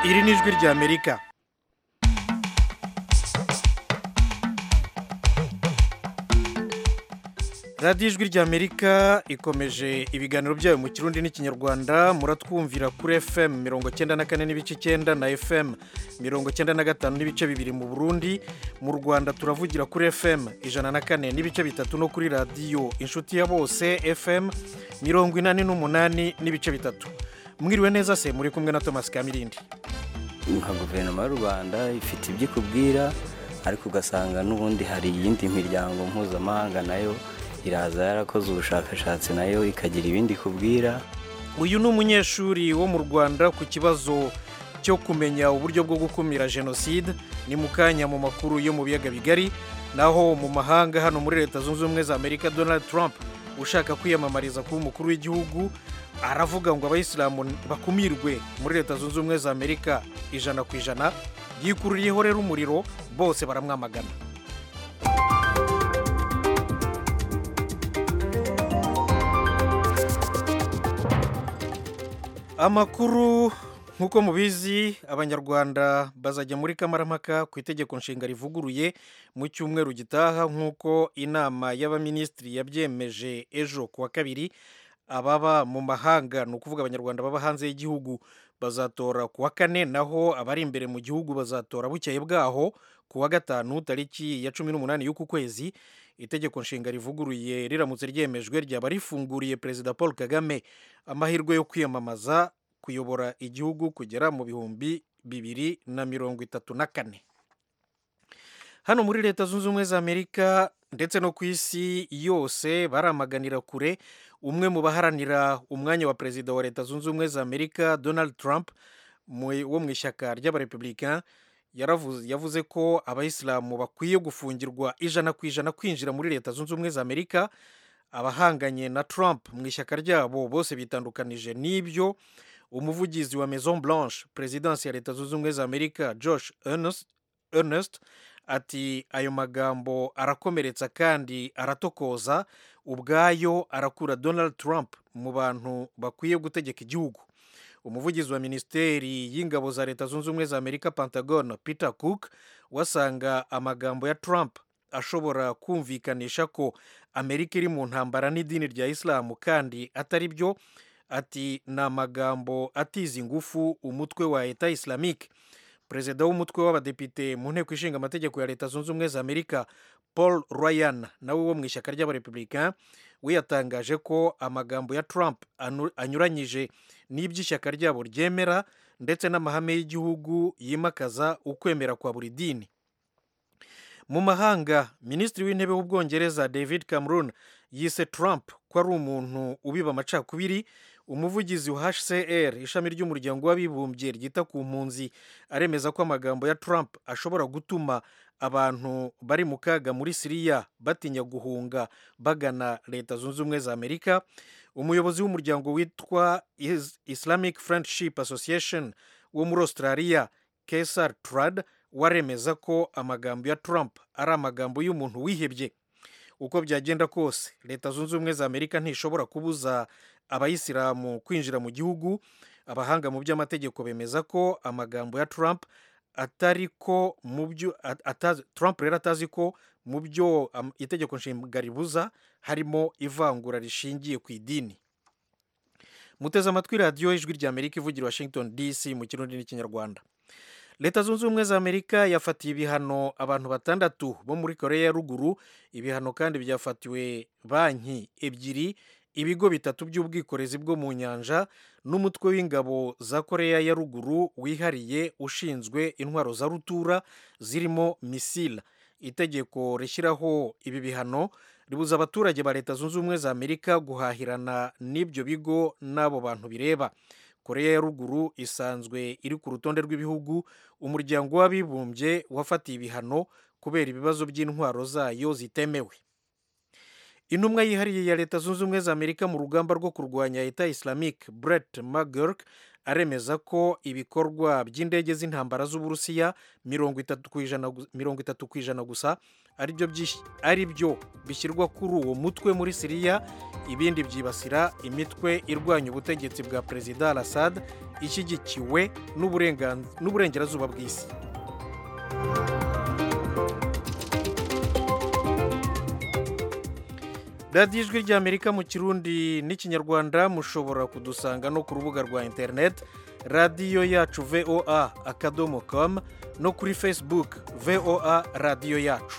iri ni ijwi ry'amerika radiyo ijwi ry'amerika ikomeje ibiganiro byayo mu kirundi n'ikinyarwanda muratwumvira kuri fm mirongo cyenda na kane n'ibice icyenda na fm mirongo cyenda na gatanu n'ibice bibiri mu burundi mu rwanda turavugira kuri fm ijana na kane n'ibice bitatu no kuri radiyo inshuti ya bose fm mirongo inani n'umunani n'ibice bitatu mwiriwe neza se muri kumwe na thomas kamirindi nka guverinoma y'u rwanda ifite ibyo ikubwira ariko ugasanga n'ubundi hari iyindi miryango mpuzamahanga nayo iraza yarakoze ubushakashatsi nayo ikagira ibindi ikubwira uyu ni umunyeshuri wo mu rwanda ku kibazo cyo kumenya uburyo bwo gukumira jenoside ni mu kanya mu makuru yo mu biyaga bigari naho mu mahanga hano muri leta zunze ubumwe za amerika donald trump ushaka kwiyamamariza kuba umukuru w'igihugu aravuga ngo abayisilamu bakumirwe muri leta zunze ubumwe za amerika ijana ku ijana yikururiyeho rero umuriro bose baramwamagana amakuru nk'uko mubizi abanyarwanda bazajya muri kamarampaka ku itegeko nshinga rivuguruye mu cyumweru gitaha nk'uko inama y'abaminisitiri yabyemeje ejo ku wa kabiri ababa mu mahanga ni ukuvuga abanyarwanda baba hanze y'igihugu bazatora ku wa kane naho abari imbere mu gihugu bazatora bukeye bwaho ku wa gatanu tariki ya cumi n'umunani y'uku kwezi itegeko nshinga rivuguruye riramutse ryemejwe ryaba rifunguriye perezida paul kagame amahirwe yo kwiyamamaza kuyobora igihugu kugera mu bihumbi bibiri na mirongo itatu na kane hano muri leta zunze ubumwe za amerika ndetse no ku isi yose baramaganira kure umwe mu baharanira umwanya wa perezida wa leta zunze ubumwe za amerika donald trump wo mu ishyaka ry'abarepublika yavuze ko abayisilamu bakwiye gufungirwa ijana ku ijana kwinjira muri leta zunze ubumwe za amerika abahanganye na trump mu ishyaka ryabo bose bitandukanije n'ibyo umuvugizi wa maison blanche perezidansi ya leta zunze ubumwe za amerika josh ernest ati ayo magambo arakomeretsa kandi aratokoza ubwayo arakura donald trump mu bantu bakwiye gutegeka igihugu umuvugizi wa minisiteri y'ingabo za leta zunze ubumwe za amerika pentagon peter cook wasanga amagambo ya trump ashobora kumvikanisha ko amerika iri mu ntambara n'idini rya isilamu kandi atari byo ati ni amagambo atiza ingufu umutwe wa leta islamique perezida w'umutwe w'abadepite mu nteko ishinga amategeko ya leta zunze ubumwe za amerika paul ryan nawe wo mu ishyaka ry'abarepublika we yatangaje ko amagambo ya trump anyuranyije n'iby'ishyaka ryabo ryemera ndetse n'amahame y'igihugu yimakaza ukwemera kwa buri dini mu mahanga minisitiri w'intebe w'ubwongereza david cameron yise trump ko ari umuntu ubiba amacakubiri umuvugizi wa hcr ishami ry'umuryango w'abibumbye ryita ku mpunzi aremeza ko amagambo ya trump ashobora gutuma abantu bari mu kaga muri siriya batinya guhunga bagana leta zunze ubumwe za amerika umuyobozi w'umuryango witwa islamic friendship association wo muri australia kesar trad waremeza ko amagambo ya trump ari amagambo y'umuntu wihebye uko byagenda kose leta zunze ubumwe za amerika ntishobora kubuza abayisilamu kwinjira mu gihugu abahanga mu by'amategeko bemeza ko amagambo ya trump atari ko mu byo trump rero atazi ko mu byo itegeko nshinga ribuza harimo ivangura rishingiye ku idini muteze amatwi radiyo ijwi rya amerika ivugira washington dc mu kirundi n'ikinyarwanda leta zunze ubumwe za amerika yafatiye ibihano abantu batandatu bo muri korea ya ruguru ibihano kandi byafatiwe banki ebyiri ibigo bitatu by'ubwikorezi bwo mu nyanja n'umutwe w'ingabo za korea ya ruguru wihariye ushinzwe intwaro za rutura zirimo misila itegeko rishyiraho ibi bihano ribuza abaturage ba leta zunze ubumwe za amerika guhahirana n'ibyo bigo n'abo bantu bireba korea ya ruguru isanzwe iri ku rutonde rw'ibihugu umuryango w'abibumbye wafatiye ibihano kubera ibibazo by'intwaro zayo zitemewe intumwa yihariye ya leta zunze ubumwe za amerika mu rugamba rwo kurwanya leta islamic brett mcgurk aremeza ko ibikorwa by'indege z'intambara z'uburusiya mirongo itatu ku ijana gusa ari byo bishyirwa kuri uwo mutwe muri siriya ibindi byibasira imitwe irwanya ubutegetsi bwa perezida al assad ishyigikiwe n'uburengerazuba bw'isi radiyo ijwi ry'amerika mu kirundi n'ikinyarwanda mushobora kudusanga no ku rubuga rwa interineti radiyo yacu voa akadomo komu no kuri facebook voa radiyo yacu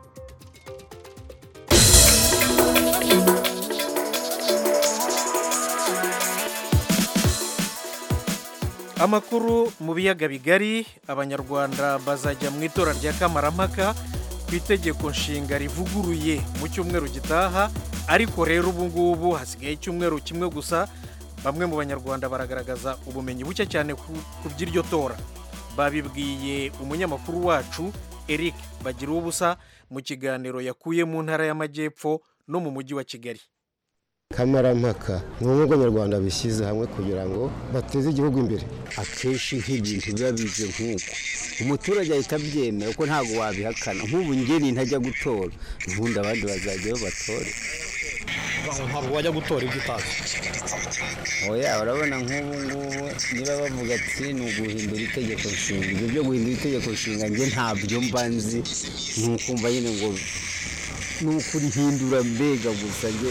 amakuru mu biyaga bigari abanyarwanda bazajya mu itora rya kamarampaka ku itegeko nshinga rivuguruye mu cyumweru gitaha ariko rero ubu ngubu hasigaye icyumweru kimwe gusa bamwe mu banyarwanda baragaragaza ubumenyi buke cyane ku by'iryo tora babibwiye umunyamakuru wacu eric bagira ubusa mu kiganiro yakuye mu ntara y'amajyepfo no mu mujyi wa kigali kamarampaka ni ubumwe bw'abanyarwanda bishyize hamwe kugira ngo bateze igihugu imbere akenshi nk'ibintu biba bize nk'uko umuturage ahita abyemera ko ntabwo wabihakana nk'ubu ngeni ntajya gutora ubundi abandi bazajyayo batore ntabwo wajya gutora ibyo utazi oya urabona nk'ubu ngubu niba bavuga ati ni uguhindura itegeko nshinga ibyo byo guhindura itegeko nshinga njye ntabyo mba nzi ni ukumva nyine ngo ni ukurihindura mbega gusa njye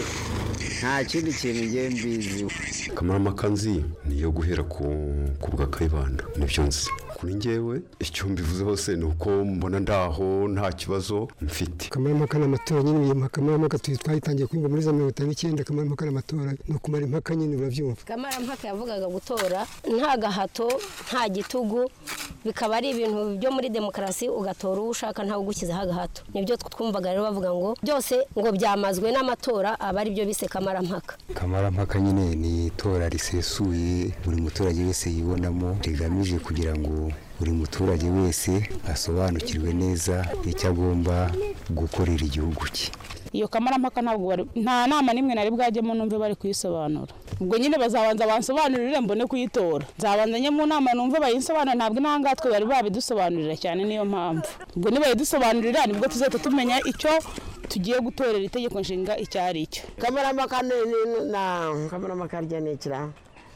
nta kindi kintu ngiye mbiziho kamarampaka nzi ni iyo guhera ku bwa kayibanda nibyo nzi kuri ngewe icyo mbivuze hose ni uko mbona ndaho nta kibazo mfite kamarampaka ni amatora nyine iyo kamarampaka twayitangiye kuyumva muri za mirongo itanu n'icyenda kamarampaka ni amatora ni ukumara impaka nyine urabyumva kamarampaka yavugaga gutora nta gahato nta gitugu bikaba ari ibintu byo muri demokarasi ugatora uwo ushaka ntawe ugushyizeho agahato nibyo twumvaga rero bavuga ngo byose ngo byamazwe n'amatora aba ari byo bise kamarampaka kamarampaka nyine ni itora risesuye buri muturage wese yibonamo rigamije kugira ngo buri muturage wese asobanukirwe neza icyo agomba gukorera igihugu cye iyo kamarampaka ntabwo bari nta nama n'imwe nari bwajyemo numve bari kuyisobanura ubwo nyine bazabanza bansobanurire mbone kuyitora nzabanza njye mu nama numve bayinsobanurire ntabwo intangatwe bari babidusobanurira cyane niyo mpamvu ubwo nibayidusobanurira nibwo tuzahita tumenya icyo tugiye gutorera itegeko nshinga icyo ari cyo kamarampaka ni kamarampaka rya ni ikira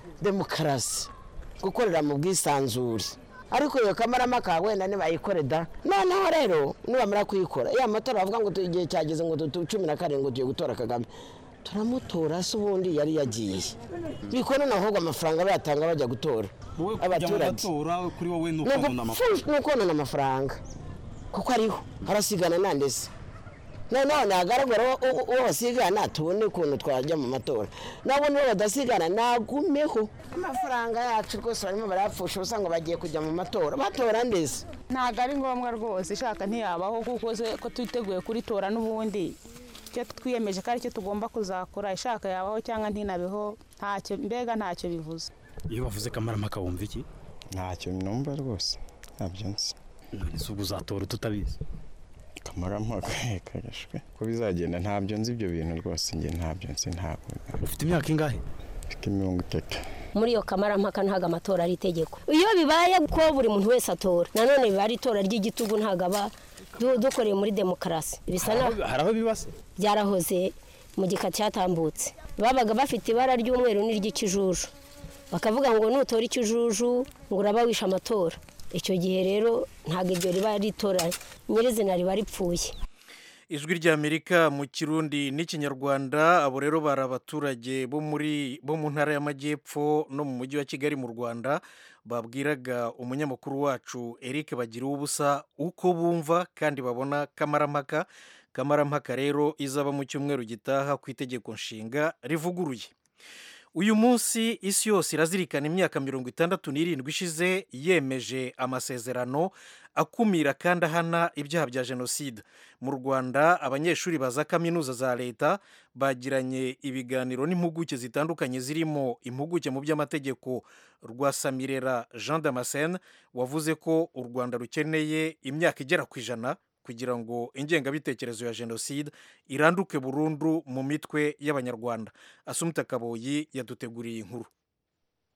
demokarasi gukorera mu bwisanzure ariko iyo kamarampaka wenda nibayikore da noneho rero nibamara kuyikora iyo amatora bavuga ngo igihe cyageze ngo cumi na karindwi tugiye gutora kagame turamutora se ubundi yari yagiye bikora ahubwo amafaranga bayatanga bajya gutora abaturage kuri wowe ni ukonona amafaranga ni ukonona amafaranga kuko ariho harasigana nandese noneho nagaragara uwo basigana tubone ukuntu twajya mu matora nabo nibo badasigana nagumeho amafaranga yacu rwose barimo barayapfusha ubusa ngo bagiye kujya mu matora batora ndetse ntabwo ari ngombwa rwose ishaka ntiyabaho kuko ko twiteguye kuritora n'ubundi icyo twiyemeje ko aricyo tugomba kuzakora ishaka yabaho cyangwa ntinabeho ntacyo mbega ntacyo bivuze iyo bavuze kamarampaka wumva iki ntacyo numva rwose ntabyo nzi none se ubwo uzatora tutabizi kamarampaka kagashwe ko bizagenda ntabyo nzi ibyo bintu rwose njye ntabyo nzi ntabwo ufite imyaka ingahe mfite mirongo itatu muri iyo kamarampaka ntabwo amatora ari itegeko iyo bibaye ko buri muntu wese atora nanone biba ari itora ry'igitugu ntabwo aba dukoreye muri demokarasi bisa hari aho bibase byarahoze mu gika cyatambutse babaga bafite ibara ry'umweru n'iry'ikijuju bakavuga ngo nutora ikijuju ngo uraba wishe amatora icyo gihe rero ntabwo iryo riba ritora nyirizina riba ripfuye ijwi ry'amerika mu kirundi n'ikinyarwanda abo rero bari abaturage bo muri bo mu ntara y'amajyepfo no mu mujyi wa kigali mu rwanda babwiraga umunyamakuru wacu eric bagira ubusa uko bumva kandi babona kamarampaka kamarampaka rero izaba mu cyumweru gitaha ku itegeko nshinga rivuguruye uyu munsi isi yose irazirikana imyaka mirongo itandatu n'irindwi ishize yemeje amasezerano akumira kandi ahana ibyaha bya jenoside mu rwanda abanyeshuri ba za kaminuza za leta bagiranye ibiganiro n'impuguke zitandukanye zirimo impuguke mu by'amategeko rwa samirera jean damascene wavuze ko u rwanda rukeneye imyaka igera ku ijana kugira ngo ingengabitekerezo ya jenoside iranduke burundu mu mitwe y'abanyarwanda asumta kaboyi yaduteguriye inkuru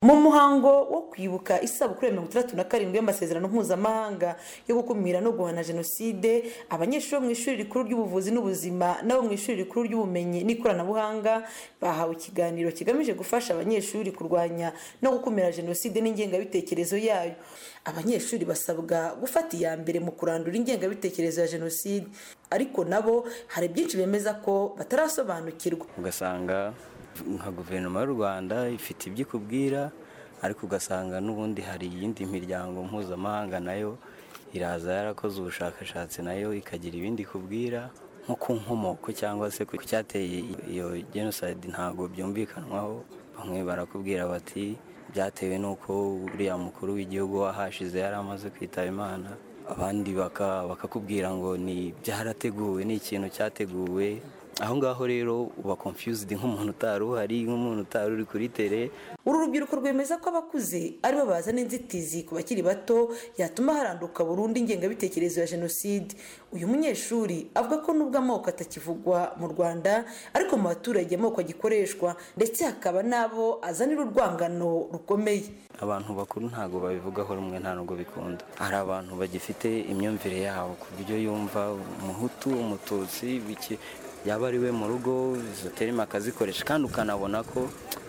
mu muhango wo kwibuka isabukuru ya mirongo itandatu na karindwi y'amasezerano mpuzamahanga yo gukumira no guhana jenoside abanyeshuri bo mu ishuri rikuru ry'ubuvuzi n'ubuzima n'abo mu ishuri rikuru ry'ubumenyi n'ikoranabuhanga bahawe ikiganiro kigamije gufasha abanyeshuri kurwanya no gukumira jenoside n'ingengabitekerezo yayo abanyeshuri basabwa gufata iya mbere mu kurandura ingengabitekerezo ya jenoside ariko nabo hari byinshi bemeza ko batarasobanukirwa ugasanga nka guverinoma y'u rwanda ifite ibyo ikubwira ariko ugasanga n'ubundi hari iyindi miryango mpuzamahanga nayo iraza yarakoze ubushakashatsi nayo ikagira ibindi ikubwira nko ku nkomoko cyangwa se ku cyateye iyo jenoside ntabwo byumvikanwaho bamwe barakubwira bati byatewe n'uko uriya mukuru w'igihugu wahashize yari amaze kwitaba imana abandi bakakubwira ngo ni byarateguwe ni ikintu cyateguwe aho ngaho rero uba confused nk'umuntu utari uhari nk'umuntu utari uri kuri tere uru rubyiruko rwemeza ko abakuze aribo bazana inzitizi ku bakiri bato yatuma haranduka burundu ingengabitekerezo ya jenoside uyu munyeshuri avuga ko nubwo amoko atakivugwa mu rwanda ariko mu baturage amoko agikoreshwa ndetse hakaba n'abo azanira urwangano rukomeye abantu bakuru ntabwo babivugaho rumwe nta nubwo bikunda hari abantu bagifite imyumvire yabo ku buryo yumva umuhutu umututsi biki yaba ari we mu rugo izo terima akazikoresha kandi ukanabona ko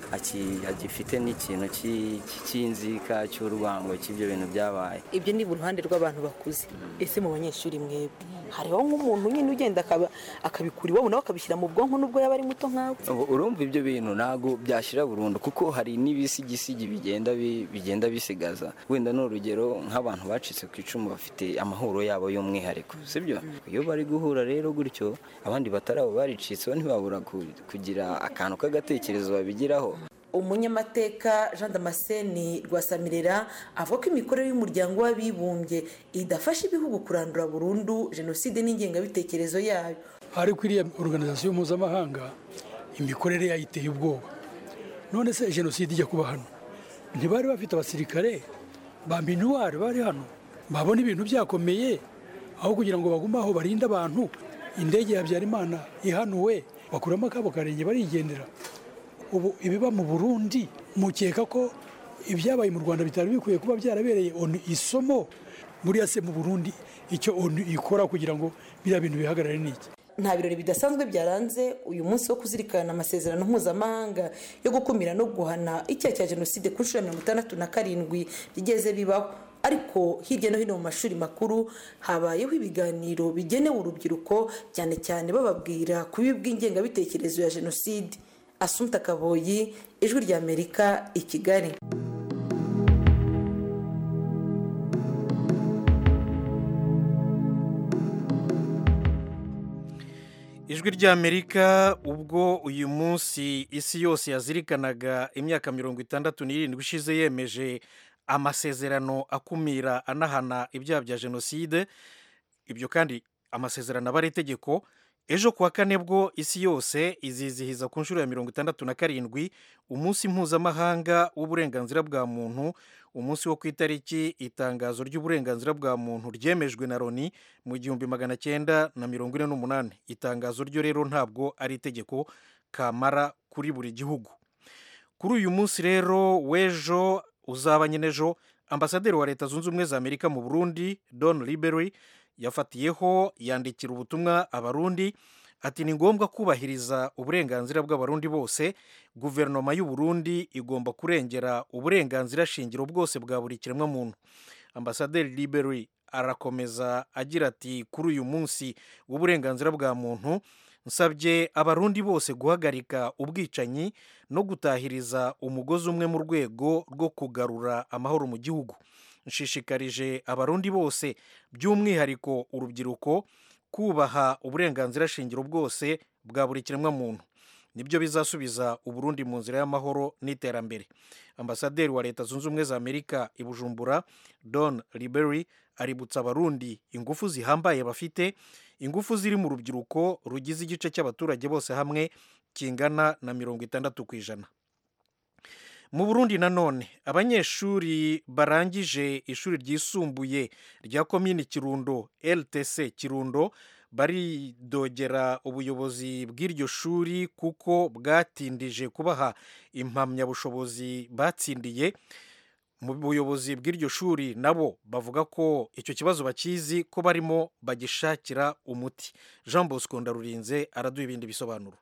agifite n'ikintu cy'inzika cy'urwango cy'ibyo bintu byabaye ibyo ni uruhande rw'abantu bakuze ese mu banyeshuri mwebwe hariho nk'umuntu nyine ugenda akabikura iwabo nawe akabishyira mu bwonko nubwo yaba ari muto nkawe urumva ibyo bintu ntabwo byashyira burundu kuko hari n'ibisigisigi bigenda bigenda bisigaza wenda ni urugero nk'abantu bacitse ku icumu bafite amahoro yabo y'umwihariko sibyo iyo bari guhura rero gutyo abandi batari abo baricitseho ntibabura kugira akantu k'agatekerezo babigiraho umunyamateka jean damascene rwasamirera avuga ko imikorere y'umuryango w'abibumbye idafasha ibihugu kurandura burundu jenoside n'ingengabitekerezo yayo ariko iriya organizasiyo mpuzamahanga imikorere yayo iteye ubwoba none se jenoside ijya kuba hano ntibari bafite abasirikare ba minuwari bari hano babona ibintu byakomeye aho kugira ngo bagume aho barinde abantu indege ya habyarimana ihanuwe bakuramo akabo karenge barigendera ubu ibiba mu burundi mukeka ko ibyabaye mu rwanda bitari bikwiye kuba byarabereye onu isomo buriya se mu burundi icyo onu ikora kugira ngo biriya bintu bihagarare n'iki nta birori bidasanzwe byaranze uyu munsi wo kuzirikana amasezerano mpuzamahanga yo gukumira no guhana icyaha cya jenoside ku nshuro ya mirongo itandatu na karindwi bigeze bibaho ariko hirya no hino mu mashuri makuru habayeho ibiganiro bigenewe urubyiruko cyane cyane bababwira ku bibi bw'ingengabitekerezo ya jenoside asumta kaboyi ijwi ry'amerika i kigali ijwi ry'amerika ubwo uyu munsi isi yose yazirikanaga imyaka mirongo itandatu n'irindwi ishize yemeje amasezerano akumira anahana ibyaha bya jenoside ibyo kandi amasezerano aba ari itegeko ejo kuwa kane bwo isi yose izizihiza ku nshuro ya mirongo itandatu na karindwi umunsi mpuzamahanga w'uburenganzira bwa muntu umunsi wo ku itariki itangazo ry'uburenganzira bwa muntu ryemejwe na loni mu gihumbi magana cyenda na mirongo ine n'umunani itangazo ryo rero ntabwo ari itegeko kamara kuri buri gihugu kuri uyu munsi rero w'ejo uzaba nyine ejo ambasaderi wa leta zunze ubumwe za amerika mu burundi don libery yafatiyeho yandikira ubutumwa abarundi ati ni ngombwa kubahiriza uburenganzira bw'abarundi bose guverinoma y'u Burundi igomba kurengera uburenganzira shingiro bwose bwa buri kiremwamuntu ambasaderi libery arakomeza agira ati kuri uyu munsi w'uburenganzira bwa muntu nsabye abarundi bose guhagarika ubwicanyi no gutahiriza umugozi umwe mu rwego rwo kugarura amahoro mu gihugu nshishikarije abarundi bose by'umwihariko urubyiruko kubaha uburenganzira shingiro bwose bwa buri kiremwamuntu nibyo bizasubiza uburundi mu nzira y'amahoro n'iterambere ambasaderi wa leta zunze ubumwe za amerika i bujumbura don libery aributsa abarundi ingufu zihambaye bafite ingufu ziri mu rubyiruko rugize igice cy'abaturage bose hamwe kingana na mirongo itandatu ku ijana mu burundi nanone abanyeshuri barangije ishuri ryisumbuye rya komini kirundo ltc kirundo baridogera ubuyobozi bw'iryo shuri kuko bwatindije kubaha impamyabushobozi batsindiye mu buyobozi bw'iryo shuri nabo bavuga ko icyo kibazo bakizi ko barimo bagishakira umuti jean bosco ndarurinze araduha ibindi bisobanuro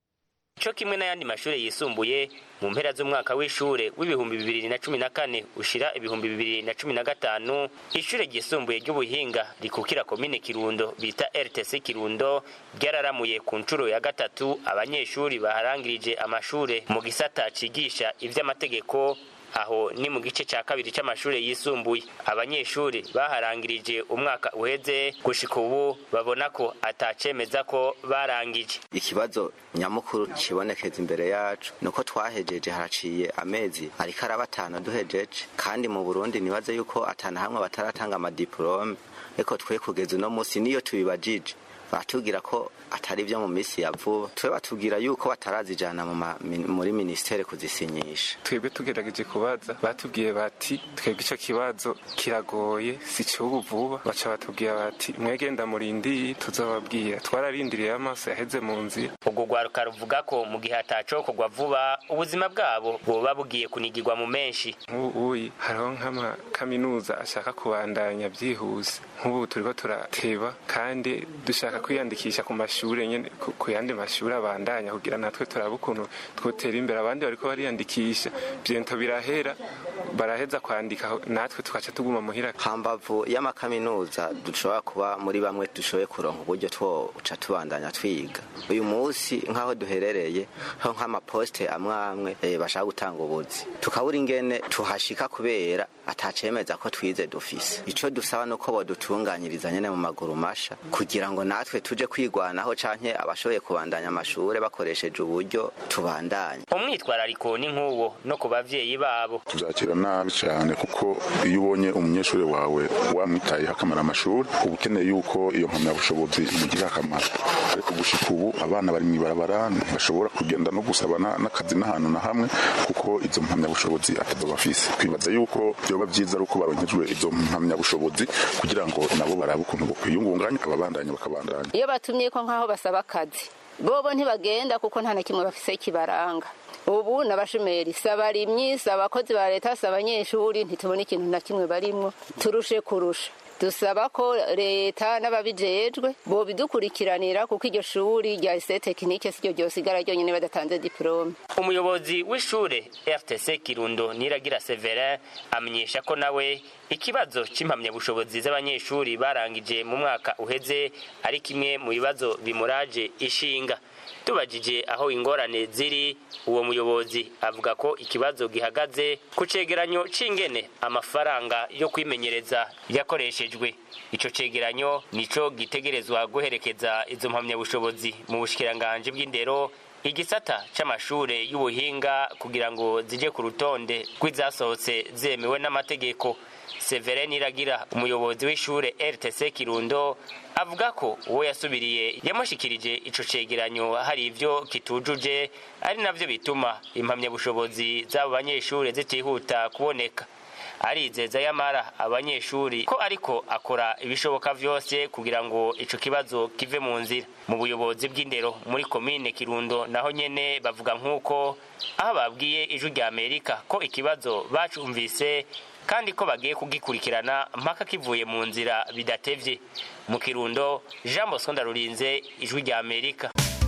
cyo kimwe n'ayandi mashuri yisumbuye mu mpera z'umwaka w'ishure w'ibihumbi bibiri na cumi na kane ushira ibihumbi bibiri na cumi na gatanu ishure ryisumbuye ry'ubuhinga rikukira komine kirundo bita rtc kirundo ryararamuye ku nshuro ya gatatu abanyeshuri baharangirije amashure mu gisata cigisha ivy'amategeko aho ni mu gice cya kabiri cy'amashuri yisumbuye abanyeshuri baharangirije umwaka uheze gushika ubu babona ko atacemeza ko barangije ikibazo nyamukuru kibonekeza imbere yacu nuko twahejeje haraciye amezi ariko araba atanu duhejeje kandi mu burundi nibaze yuko atanu hamwe bataratanga amadiporome ariko twe kugeza uno munsi niyo tubibajije batubwira ko atari byo mu minsi ya vuba twe batubwira yuko batarazijana muri minisiteri kuzisinyisha twebwe tugerageje kubaza batubwiye bati twebwe icyo kibazo kiragoye si cy'ubu vuba baca batubwira bati mwegenda murindiye tuzababwira twararindiriye amaso yaheze mu nzira ubwo rwaruka ruvuga ko mu gihe hatacokorwa vuba ubuzima bwabo buba bugiye kunigirwa mu menshi nk'ubu hariho nk'amakaminuza ashaka kubandanya byihuse nk'ubu turiko turateba kandi dushaka kwiyandikisha ku mashuri nyene ku yandi mashuri abandanya kugira natwe turabe ukuntu twotera imbere abandi bariko bariyandikisha vyento birahera baraheza kwandika natwe tukaca tuguma muhira hambavu y'amakaminuza dushobora kuba muri bamwe dushoboye kuronka uburyo twoca tubandanya twiga uyu munsi nk'aho duherereye ho nk'amaposite amwe amwe bashaka gutanga ubuzi tukabura ingene tuhashika kubera atacemeza ko twize dufise ico dusaba nuko bodutunganyiriza nyene mu maguru masha kugira ngo natwe tuje kwigwanaho canke abashoboye kubandanya amashure bakoresheje uburyo tubandanye umwitwarariko ni nk'uwo no ku bavyeyi babo tuzakira nabi cyane kuko iyo ubonye umunyeshuri wawe wamwitayeho akamara amashuri uba ukeneye yuko iyo mpamyabushobozi imugirira akamaro ariko gushika ubu abana bari mw'ibarabara bashobora kugenda no gusaba n'akazi n'ahantu na hamwe kuko izo mpamyabushobozi atazo bafise twibaza yuko byoba byiza ari uko baronkejwe izo mpamyabushobozi kugira ngo nabo barabe ukuntu bokwiyungunganya ababandanya bakabandanya iyo batumye ko nk'aho basaba akazi bobo ntibagenda kuko nta na kimwe bafise kibaranga ubu n'abashomeri si abarimyi si abakozi ba leta si abanyeshuri ntitubona ikintu na kimwe barimwo turushe kurusha dusaba ko leta n'ababijejwe bobidukurikiranira kuko iryo shuri rya ise tekinike siryo ryosigara ryonyine badatanze diporome umuyobozi w'ishure rtc kirundo niragira severin amenyesha ko nawe ikibazo c'impamyabushobozi z'abanyeshuri barangije mu mwaka uheze ari kimwe mu bibazo bimuraje ishinga tubajije aho ingorane ziri uwo muyobozi avuga ko ikibazo gihagaze ku cegeranyo c'ingene amafaranga yo kwimenyereza yakoreshejwe ico cegeranyo nico gitegerezwa guherekeza izo mpamyabushobozi mu bushikiranganji bw'indero igisata c'amashure y'ubuhinga kugira ngo zije ku rutonde rw'izasohotse zemewe n'amategeko Severin Iragira umuyobozi w'ishure RTC Kirundo avuga ko uwo yasubiriye yamushikirije ico cegeranyo hari ivyo kitujuje ari navyo bituma impamyabushobozi z'abo banyeshure zitihuta kuboneka arizeza yamara abanyeshuri ko ariko akora ibishoboka vyose kugira ngo ico kibazo kive mu nzira mu buyobozi bw'indero muri komine Kirundo naho nyene bavuga nk'uko aho babwiye ijwi rya Amerika ko ikibazo bacumvise kandi ko bagiye kugikurikirana mpaka kivuye mu nzira bidatevye mu kirundo jean bosco ndarurinze ijwi rya amerika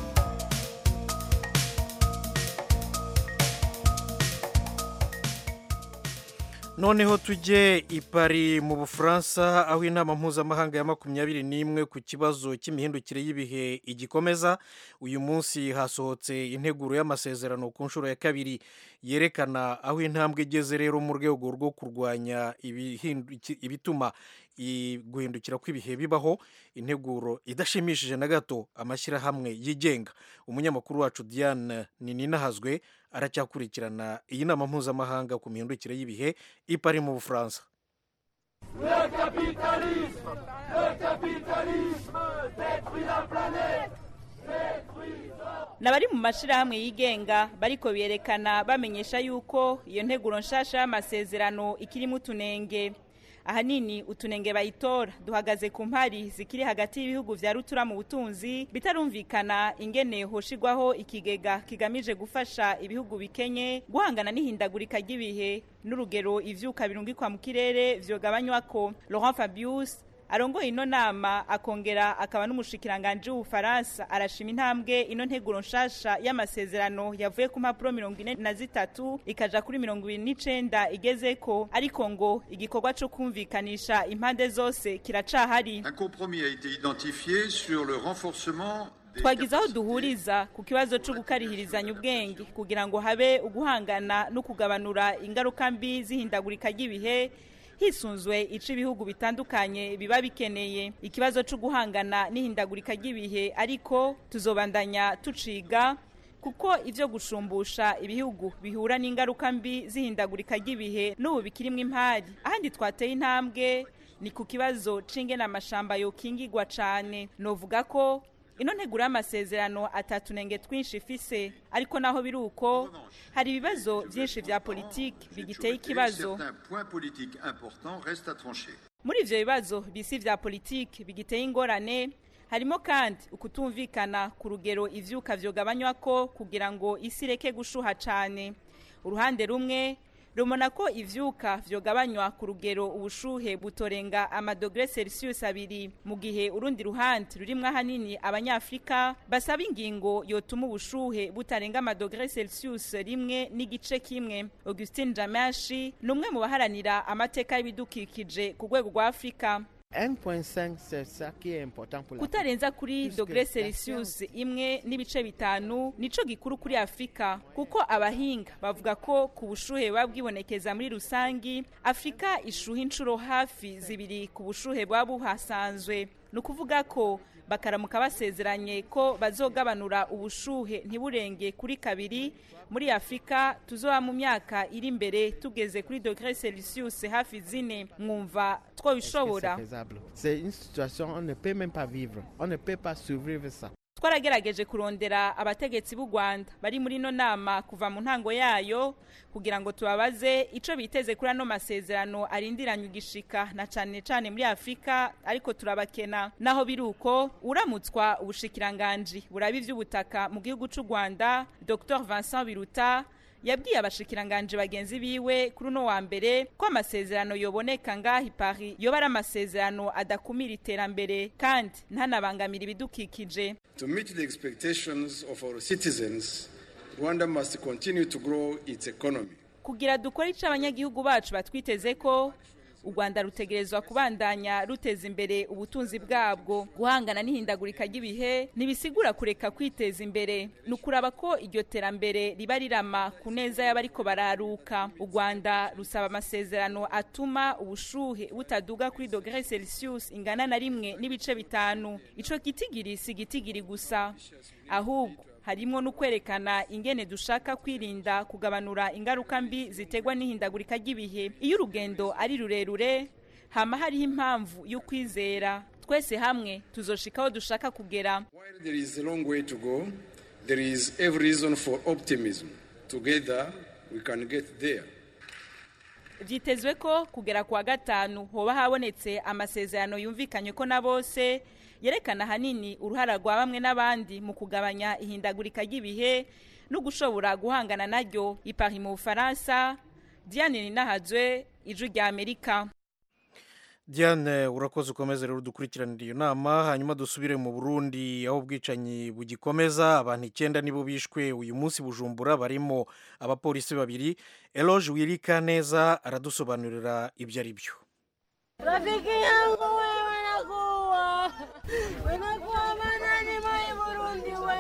noneho tujye i Paris mu bufaransa aho inama mpuzamahanga ya makumyabiri n'imwe ku kibazo cy'imihindukire y'ibihe igikomeza uyu munsi hasohotse integuro y'amasezerano ku nshuro ya kabiri yerekana aho intambwe igeze rero mu rwego rwo kurwanya ibituma guhindukira kw'ibihe bibaho integuro idashimishije na gato amashyirahamwe yigenga umunyamakuru wacu diane ninahazwe aracyakurikirana iyi nama mpuzamahanga ku mihindukire y'ibihe ipari mu bufaransa n'abari mu mashyirahamwe yigenga bariko berekana bamenyesha yuko iyo nteguro nshasha y'amasezerano ikirimo utunenge ahanini utunenge bayitora duhagaze ku mpari zikiri hagati y'ibihugu vya rutura mu butunzi bitarumvikana ingene hoshigwaho ikigega kigamije gufasha ibihugu bikenye guhangana n'ihindagurika ry'ibihe n'urugero ivyuka birungikwa mu kirere vyogabanywako Laurent Fabius arongoye ino nama akongera akaba n'umushikiranganje w'ubufaransa arashima intambwe ino nteguro nshasha y'amasezerano yavuye ku mpapuro mirongo ine na zitatu ikaja kuri mirongo ibiri n'icenda igezeko ariko ngo igikorwa co kumvikanisha impande zose kiracahari Un compromis a été identifié sur le renforcement twagize aho duhuriza ku kibazo cyo gukarihirizanya ubwenge kugira ngo habe uguhangana no kugabanura ingaruka mbi z'ihindagurika ry'ibihe hisunzwe ico ibihugu bitandukanye biba bikeneye ikibazo cyo guhangana n'ihindagurika ry'ibihe ariko tuzobandanya tuciga kuko ivyo gushumbusha ibihugu bihura n'ingaruka mbi z'ihindagurika ry'ibihe n'ubu bikirimwo impari ahandi twateye intambwe ni ku kibazo c'ingene amashamba yokingigwa cane novuga ko ino nteguro y'amasezerano atatu nenge twinshi ifise ariko naho biri uko hari ibibazo vyinshi vya politiki bigiteye ikibazo certains points politiques importants restent à trancher. muri ivyo bibazo bisi vya politiki bigiteye ingorane harimo kandi ukutumvikana ku rugero ivyuka vyogabanywako kugira ngo isi ireke gushuha cane uruhande rumwe rumona ko ivyuka vyogabanywa ku rugero ubushuhe butorenga amadogre celsius abiri mu gihe urundi ruhande rurimwo ahanini abanyafrika basaba ingingo yotuma ubushuhe butarenga amadogre celsius rimwe n'igice kimwe augustin jamashi ni umwe mu baharanira amateka y'ibidukikije ku rwego rwa afurika 1.5 c'est ça qui est important pour la kutarenza kuri dogre celsius imwe n'ibice bitanu nico gikuru kuri afurika kuko abahinga bavuga ko ku bushuhe buba bwibonekeza muri rusangi afurika ishuha inshuro hafi zibiri ku bushuhe buba buhasanzwe ni ukuvuga ko bakaramuka basezeranye ko bazogabanura ubushuhe ntiburenge kuri kabiri muri afurika tuzoba mu myaka iri imbere tugeze kuri dogre celsius hafi zine mwumva twobishobora C'est faisable. C'est une situation on ne peut même pas vivre. On ne peut pas survivre ça. twaragerageje kurondera abategetsi b'u rwanda bari muri ino nama kuva mu ntango yayo kugira ngo tubabaze ico biteze kuri ano masezerano arindiranye igishika na cane cane muri afurika ariko turabakena naho biri uko uramutswa ubushikiranganji buraba ivy'ubutaka mu gihugu c'u rwanda dr vincent biruta yabwiye abashikiranganje bagenzi biwe kuri uno wa mbere ko amasezerano yoboneka ngaho i Paris yoba ari amasezerano adakumira iterambere kandi ntanabangamira ibidukikije To meet the expectations of our citizens, Rwanda must continue to grow its economy. kugira dukore ico abanyagihugu bacu batwiteze ko u rwanda rutegerezwa kubandanya ruteza imbere ubutunzi bwabwo guhangana n'ihindagurika ry'ibihe ntibisigura kureka kwiteza imbere ni ukuraba ko iryo terambere riba rirama ku neza y'abariko bararuka u rwanda rusaba amasezerano atuma ubushuhe butaduga kuri dogere celsius ingana na rimwe n'ibice bitanu ico gitigiri si gitigiri gusa ahubwo harimo no kwerekana ingene dushaka kwirinda kugabanura ingaruka mbi ziterwa n'ihindagurika ry'ibihe iyo urugendo ari rurerure hama hariho impamvu y'ukwizera twese hamwe tuzoshika aho dushaka kugera While there is a long way to go, there is every reason for optimism. Together, we can get there. vyitezwe ko kugera kwa gatanu hoba habonetse amasezerano yumvikanywe ko na bose yerekana ahanini uruhara rwa bamwe n'abandi mu kugabanya ihindagurika ry'ibihe no gushobora guhangana naryo ipari mu bufaransa diane ninahazwe ijwi rya amerika diane urakoze ukomeze rero dukurikiranira iyo nama hanyuma dusubire mu burundi aho ubwicanyi bugikomeza abantu icyenda nibo bishwe uyu munsi bujumbura barimo abapolisi babiri eloge wirika neza aradusobanurira ibyo ari byo Rafiki yangu wewe nakuwa Winakuwa manani mai Burundi we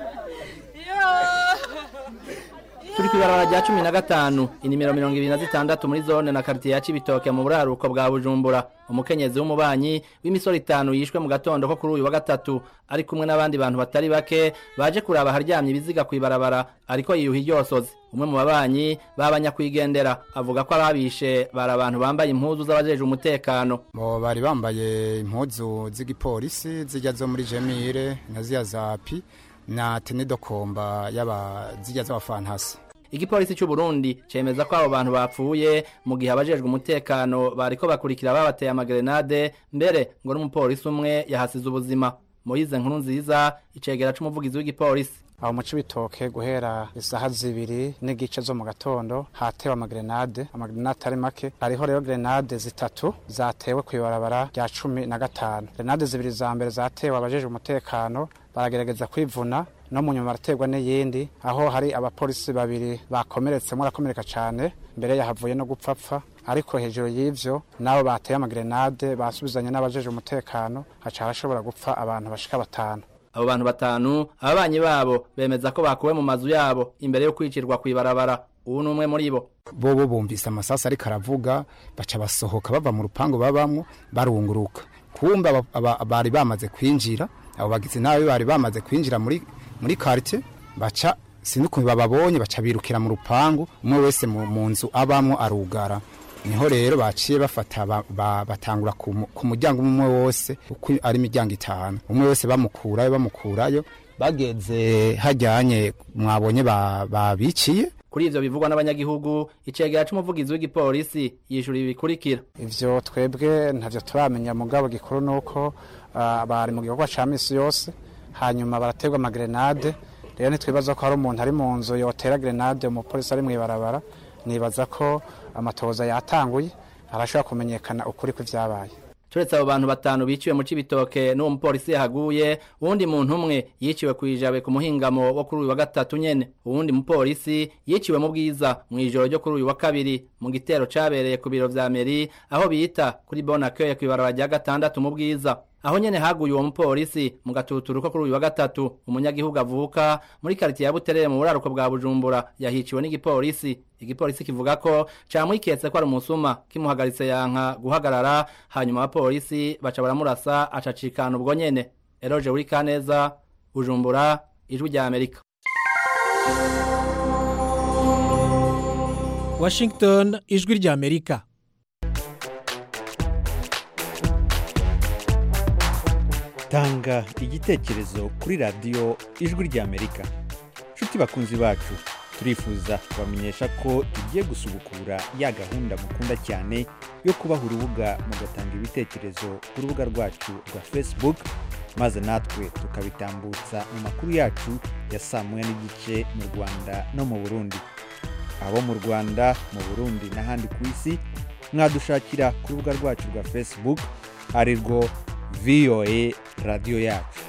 Yo turi ku ibarabara rya cumi na gatanu inimero mirongo ibiri na zitandatu muri zone na karitiye ya cibitoke mu buraruko bwa bujumbura umukenyezi w'umubanyi w'imisoro itanu yishwe mu gatondo ko kuri uyu wa gatatu ari kumwe n'abandi bantu batari bake baje kuraba aharyamye ibiziga ku ibarabara ariko yiyuha iryosozi umwe mu babanyi b'abanyakwigendera avuga ko ababishe bari abantu bambaye impuzu z'abajeje umutekano bo bari bambaye impuzu z'igipolisi zijya zo muri jemire na ziya za pi na tenidokomba y'aba zijya z'abafantasi igipolisi cy'u Burundi cemeza ko abo bantu bapfuye mu gihe abajejwe umutekano bariko bakurikira babateye amagerenade mbere ngo n'umupolisi umwe yahasize ubuzima Moise nkuru nziza icegera c'umuvugizi w'igipolisi aho mu cibitoke guhera isaha zibiri n'igice zo mu gatondo hatewe amagrenade amagrenade atari make hariho rero grenade zitatu zatewe ku ibarabara rya cumi na gatanu grenade zibiri za mbere zatewe abajejwe umutekano baragerageza kwivuna no mu nyuma baraterwa n'iyindi aho hari abapolisi babiri bakomeretse murakomereka cyane mbere yahavuye no gupfapfa ariko hejuru y'ivyo nabo bateye amagrenade basubizanye n'abajejwe umutekano haca harashobora gupfa abantu bashika batanu abo bantu batanu ababanyi babo bemeza ko bakuwe mu mazu yabo imbere yo kwicirwa kwibarabara ubu ni umwe muri bo bobo bumvise amasasi ariko aravuga baca basohoka bava mu rupangu babamwo barunguruka kumbe aba- aba- bari bamaze kwinjira abo bagizi nabi bari bamaze kwinjira muri muri quartier baca sinukuntu bababonye baca birukira mu rupangu umwe wese mu mu nzu abamwo arugara niho rero baciye bafata ba- ba- batangura ku mu- ku muryango umwe wose uko ari imiryango itanu umwe wese bamukurayo bamukurayo bageze hajyanye mwabonye ba- babiciye kuri ivyo bivugwa n'abanyagihugu icegera c'umuvugizi w'igipolisi yishura ibi bikurikira ivyo twebwe ntavyo turamenya mugabo gikuru nuko ah, bari mu gikorwa ca misi yose hanyuma baraterwa amagrenade rero ntitwibaza ko hari umuntu ari mu nzu yotera grenade umupolisi ari mw'ibarabara nibaza ko amatoza yatanguye arashobora kumenyekana ukuri kw'ivyabaye turetse abo bantu batanu biciwe mu cibitoke n'uwo mupolisi yahaguye uwundi muntu umwe yiciwe kw'ijabe ku muhingamo wo kuri uyu wa gatatu nyene uwundi mupolisi yiciwe mu bwiza mw'ijoro ryo kuri uyu wa kabiri mu gitero cabereye ku biro vya meri aho bita kuri bonakeye kw'ibarabara rya gatandatu mu bwiza aho nyene haguye uwo mupolisi mu gatuturu ko kuri uyu wa gatatu umunyagihugu avuka muri karitiye ya buterere mu buraruko bwa bujumbura yahiciwe n'igipolisi igipolisi kivuga ko camwiketse ko ari umusuma kimuhagaritse yanka guhagarara hanyuma abapolisi baca baramurasa acacikana ubwo nyene eroje uri kaneza bujumbura ijwi rya amerika washington ijwi rya amerika tanga igitekerezo kuri radiyo ijwi ry'amerika nshuti bakunzi bacu turifuza kubamenyesha ko tugiye gusubukura ya gahunda mukunda cyane yo kubaha urubuga mugatanga ibitekerezo ku rubuga rwacu rwa facebook maze natwe tukabitambutsa mu makuru yacu ya saa moya n'igice mu rwanda no mu burundi abo mu rwanda mu burundi n'ahandi ku isi mwadushakira ku rubuga rwacu rwa facebook ari rwo voa radiyo yacu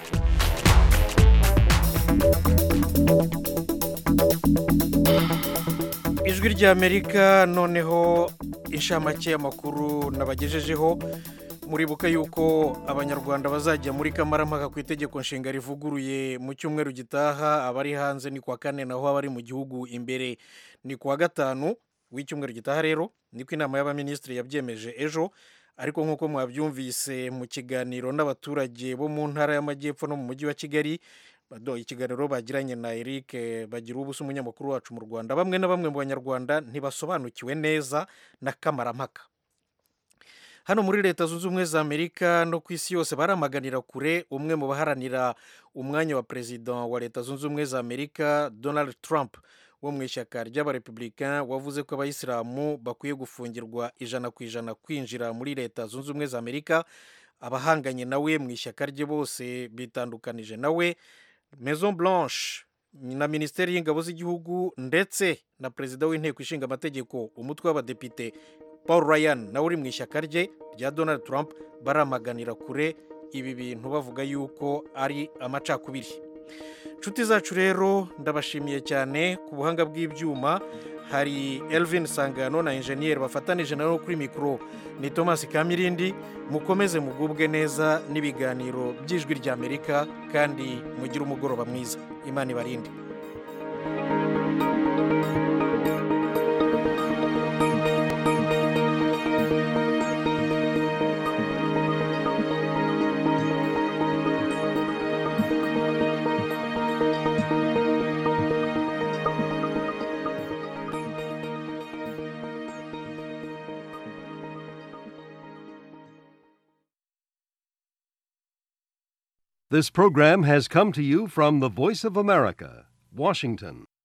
ijwi ry'amerika noneho inshamake y'amakuru nabagejejeho muribuka yuko abanyarwanda bazajya muri kamarampaka ku itegeko nshinga rivuguruye mu cyumweru gitaha abari hanze ni kuwa kane naho abari mu gihugu imbere ni kuwa gatanu w'icyumweru gitaha rero niko inama y'abaminisitiri yabyemeje ejo ariko nk'uko mwabyumvise mu kiganiro n'abaturage bo mu ntara y'amajyepfo no mu mujyi wa kigali bado ikiganiro bagiranye na Eric bagira ubusa umunyamakuru wacu mu Rwanda bamwe na bamwe mu banyarwanda ntibasobanukiwe neza na kamarampaka hano muri leta zunze ubumwe za amerika no ku isi yose baramaganira kure umwe mu baharanira umwanya wa perezida wa leta zunze ubumwe za amerika donald trump wo mu ishyaka ry'abarepublicain wavuze ko abayisilamu bakwiye gufungirwa ijana ku ijana kwinjira muri leta zunze ubumwe za amerika abahanganye nawe mu ishyaka rye bose bitandukanije nawe maison blanche na minisiteri y'ingabo z'igihugu ndetse na perezida w'inteko ishinga amategeko umutwe w'abadepite paul ryan nawe uri mu ishyaka rye rya donald trump baramaganira kure ibi bintu bavuga yuko ari amacakubiri inshuti zacu rero ndabashimiye cyane ku buhanga bw'ibyuma hari elvin sangano na enjeniyeri bafatanije nawe kuri mikoro ni thomas kamirindi mukomeze mugubwe neza n'ibiganiro by'ijwi ry'amerika kandi mugire umugoroba mwiza imana ibarinde This program has come to you from the Voice of America, Washington.